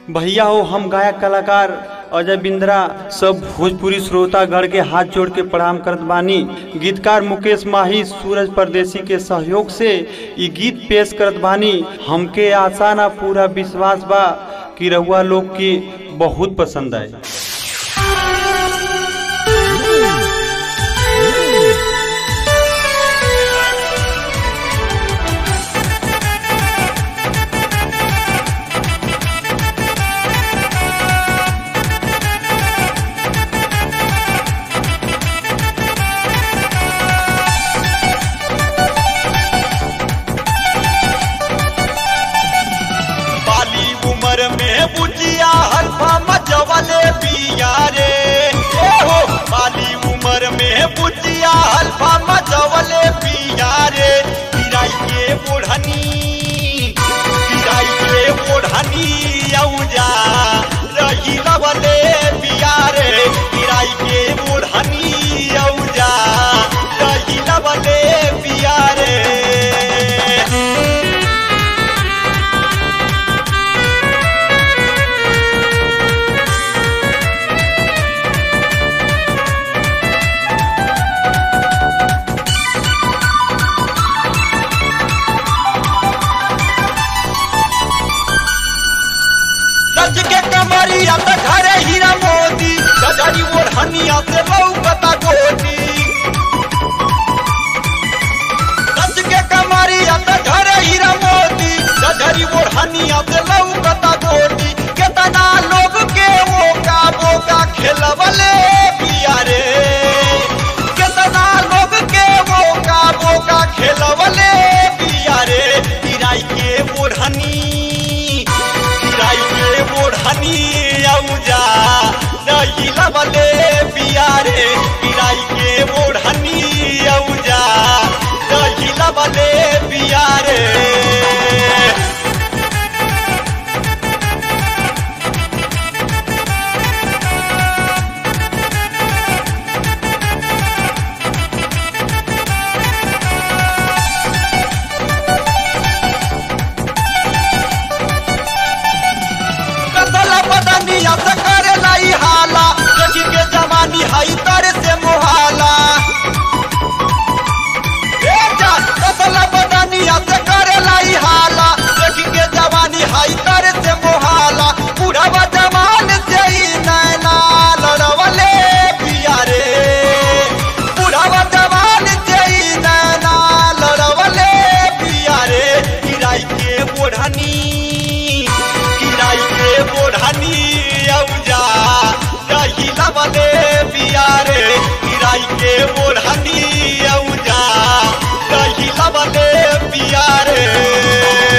भैया हो हम गायक कलाकार अजय बिंद्रा सब भोजपुरी श्रोतागढ़ के हाथ जोड़ के प्रणाम करत बानी गीतकार मुकेश माही सूरज परदेसी के सहयोग से ई गीत पेश करत बानी हमके आशा ना पूरा विश्वास बा कि रउआ लोग के बहुत पसंद आए बाली उम्र में बुझिया हल्फा मचवले पिया रे ए हो बाली उम्र में बुझिया हल्फा मचवले पिया रे किराई के ओढ़नी किराई के ओढ़नी औजा रही लवले पिया रे किराई के ओढ़नी औजा रही लवले पिया रे सच के कमरिया त घरे हीरा मोती गजरी ओढ़निया से लौकता गोटी सच के कमरिया त घरे हीरा मोती गजरी ओढ़निया से लौकता गोटी केतना लोग के ओका बोका खेलवले पिया रे केतना लोग के ओका बोका खेलवले पिया रे किराई के ओढ़नी किराई के ओढ़नी औजा दही लबले पिया रे किराई के ओढ़नी औजा दही लबले पिया रे कसला बदनिया से करे लाई हाला देखी के जवानी हई तर से मुहाला ए जान कसला बदनिया से करे लाई हाला देखी के जवानी हई तर से मुहाला बुढ़वा जवान से ही नैना लड़वले पिया रे बुढ़वा जवान से ही नैना लड़वले पिया रे किराई के ओढ़नी किराई के ओढ़नी औजा दही लबले पिया रे किराई के ओढ़नी औजा दही लबले पिया रे